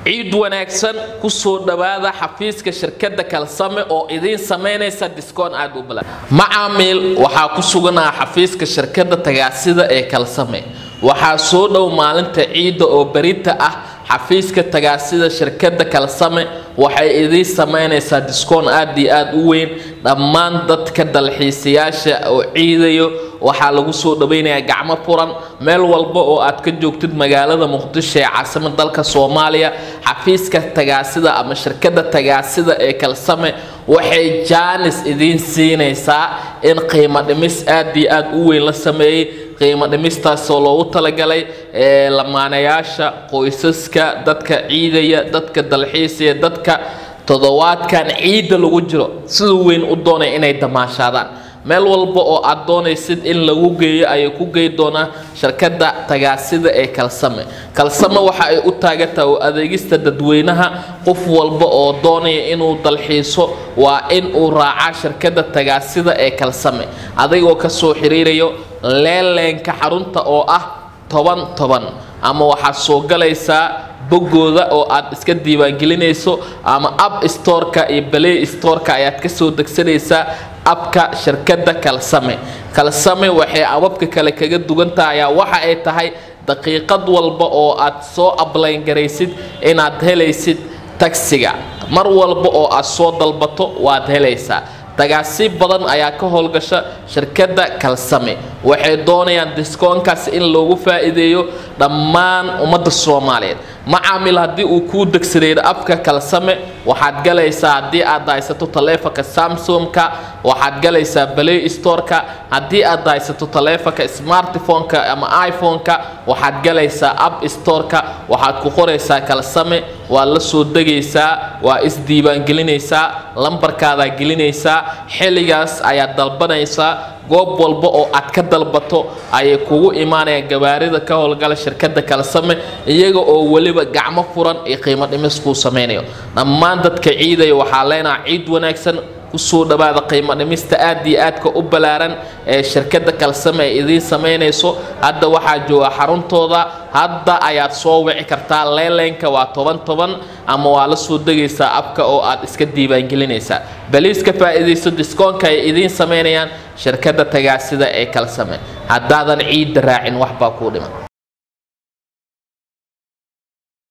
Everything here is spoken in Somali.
ciid wanaagsan kusoo dhowaada xafiiska shirkadda kalsame oo idiin samaynaysa diskoon aad u balan macaamiil waxaa ku suganaa xafiiska shirkadda tagaasida ee kalsame waxaa soo dhow maalinta ciidda oo berita ah xafiiska tagaasida shirkadda kalsame waxay idiin samaynaysaa diskoon aad iyo aad u weyn dhammaan dadka dalxiisayaasha oo ciidayo waxaa lagu soo dhawaynayaa gacmo furan meel walba oo aad ka joogtid magaalada muqdisho ee caasimada dalka soomaaliya xafiiska tagaasida ama shirkadda tagaasida ee kalsame waxay jaanis idiin siinaysaa in qiimo dhimis aad iyo aad u weyn la sameeyey qiimo dhimistaasoo loogu talagalay ee lamaanayaasha qoysaska dadka ciidaya dadka dalxiisaya dadka toddobaadkan ciidda lagu jiro sida weyn u doonay inay damaashaadaan meel walba oo aad doonaysid in lagu geeyo ayay ku gey doonaa shirkadda tagaasida ee kalsame kalsame waxa ay u taagantaha oo adeegista dadweynaha qof walba oo doonaya inuu dalxiiso waa in uu raacaa shirkadda tagaasida ee kalsame adigoo kasoo xiriirayo leeleenka xarunta oo ah toban toban ama waxaad soo galaysaa boggooda oo aad iska diiwaangelinayso ama app storeka iyo balay storeka ayaad kasoo degsanaysaa abka shirkadda kalsame kalsame waxay ababka kale kaga dugantahay ayaa waxa ay tahay daqiiqad walba oo aad soo ablayn garaysid inaad helaysid tagsiga mar walba oo aad soo dalbato waad helaysaa tagaasi badan ayaa ka howlgasha shirkadda kalsame waxay doonayaan diskoonkaas in loogu faa'iideeyo dhammaan ummadda soomaaliyeed macaamil haddii uu kuu degsadeeyo afka kalsame waxaad galaysaa haddii aad haysato taleefonka samsumka waxaad galaysaa balay storeka haddii aad haysato taleefonka smartphoneka ama iphoneka waxaad galaysaa app storeka waxaad ku qoraysaa kalsame waad la soo degaysaa waa isdiiwaangelinaysaa lambarkaadaa gelinaysaa xilligaas ayaad dalbanaysaa goob walba oo aad ka dalbato ayay kugu imaanayaan gawaarida ka howlgala shirkadda kalsame iyaga oo weliba gacmo furan iyo qiimo dhimis kuu samaynayo dhammaan dadka ciidaya waxaa leenaha ciid wanaagsan kusoo dhawaada qiimo dhimista aad iyo aadka u ballaaran ee shirkadda kalsame ay idiin samaynayso hadda waxaa jooga xaruntooda hadda ayaad soo wici kartaa leeleenka waa toban toban ama waa la soo degaysaa abka oo aad iska diiwaangelinaysaa baliiska faa'iidayso diskoonka ay idiin samaynayaan shirkadda tagaasida ee kalsame haddaadan ciidda raacin waxbaa kuu dhiman